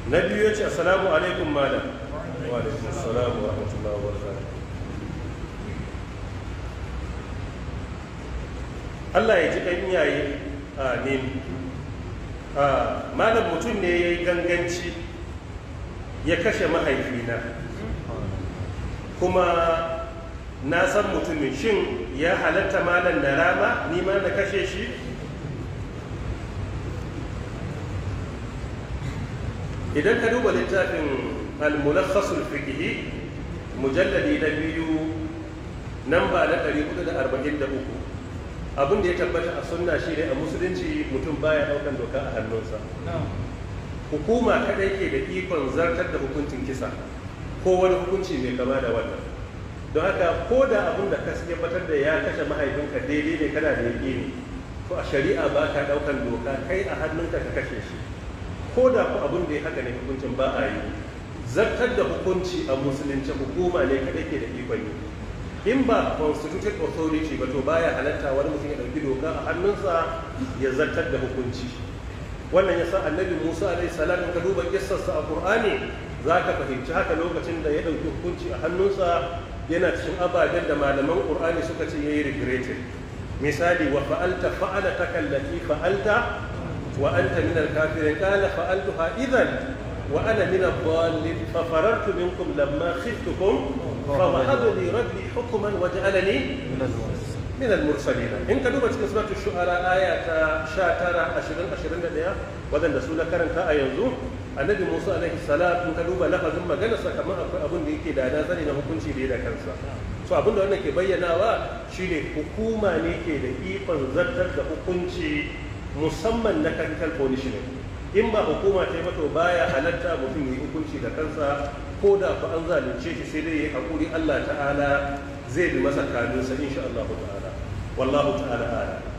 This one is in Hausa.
na biyu ya ce assalamu alaikum malam wa alaikum assalamu wa rahmatullahi wa barakatuh Allah ya ji ɗan iyaye amin malam mutum ne ya yi ganganci ya kashe mahaifina kuma na san mutumin shin ya halatta malam na rama ni ma na kashe shi idan ka duba littafin al-mulakhasul fiqhi mujalladi na biyu namba na 443 abin da ya tabbata a sunna shine a musulunci mutum baya daukan doka a hannunsa hukuma kadai ke da ikon zartar da hukuncin kisa ko wani hukunci mai kama da wannan don haka ko da abin da ka tabbatar da ya kashe mahaifinka daidai ne kana da yaƙini to a shari'a ba ka daukan doka kai a hannunka ka kashe shi ko da ku abin da ya haka ne hukuncin ba a yi zartar da hukunci a musulunci hukuma ne kadai ke da ikon yi in ba constituted authority ba to baya halatta wani mutum ya ɗauki doka a hannunsa ya zartar da hukunci wannan ya sa annabi musa alaihi salam in ka duba kissarsa a qur'ani za ka fahimci haka lokacin da ya ɗauki hukunci a hannunsa yana cikin ababen da malaman qur'ani suka ce yayi regretted misali wa fa'alta fa'alataka allati fa'alta wa anta min al-kafirin qala fa'altuha idhan wa ana min ad-dallin fa farartu minkum lamma khiftukum فوهب لي ربي حكما وجعلني من المرسلين in ka duba cikin suratul shu'ara aya ta 19 20 21 wadanda su na karanta a yanzu annabi Musa alaihi salam in ka duba lafazin magana sa kamar akwai abin da yake da nazari na hukunci da da kansa so abin da wannan ke bayyanawa shine hukuma ne ke da ikon zartar da hukunci musamman na capital punishment in ba hukuma ta yi mato baya halatta mutum yi hukunci da kansa ko da ku an zalunce shi sai dai ya haƙuri Allah ta'ala zai bi masa kanunsa insha Allah ta'ala wallahu ta'ala ala